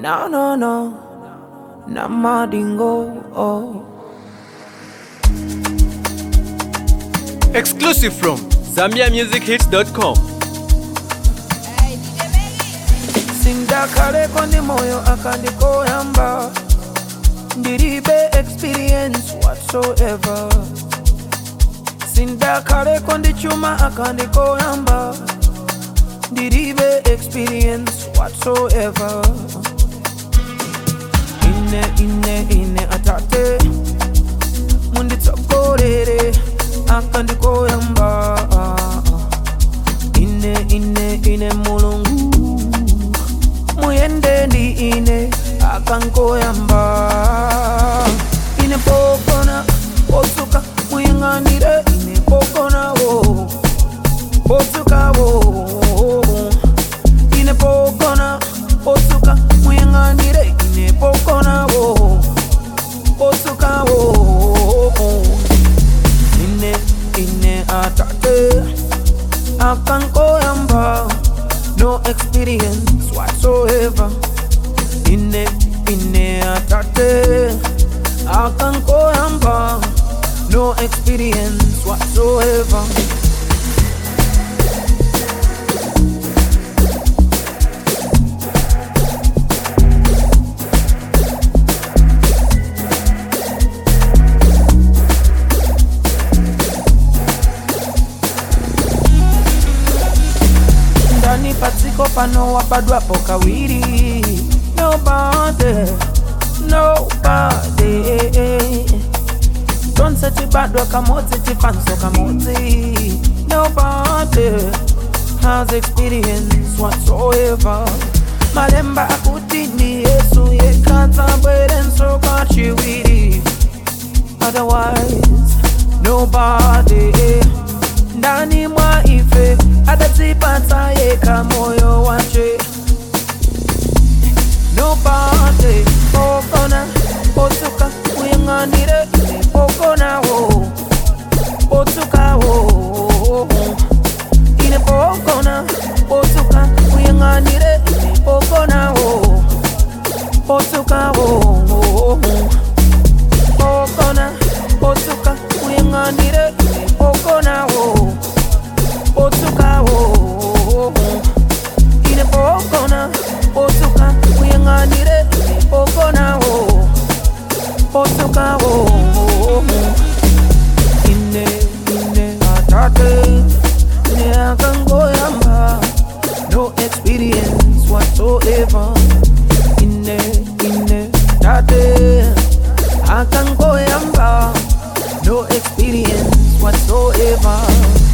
No, no, no. Namadingo. Oh. Exclusive from ZambiaMusicHits.com. sindakale ndi moyo akandikoyamba ndilibe experience whatsoever sindakale ndi chuma akandikoyamba ndilibe experience whatsoever ine ine ine atate munditsogolere akandikoyamba ine ine ine mulungu muyende ndi ine akankoyamba ine pokona posuka muyang'anire ine pokonawo posukawo ine pokona posuka muyang'anire ine pokonawo posukawo ine ine atate akankoyamba no experience whatsoever ine ine atate akankoyamba no experience whatsoever ndani patsiko pano wabadwapo kawiri nobody nobody tonse tibadwa kamodzi tifanso kamodzi nobody has experience whatsoever malemba akuti ni yesu yekatsabwerenso kachiwiri otherwise nobody ndani mwa ife adatipata yeka moyo wache nobody pokona potuka uyang'anire ine pokonawo potukawo ine pokona potuka uyang'anire ine pokonawo potukawo pokona potuka uyang'anire ine pokonawo potukawo ine pokona potuka uyang'anire ine pokonawo potukawo ine ine atate ine akangoyamba no experience whatsoever ine ine atate akangoyamba no experience whatsoever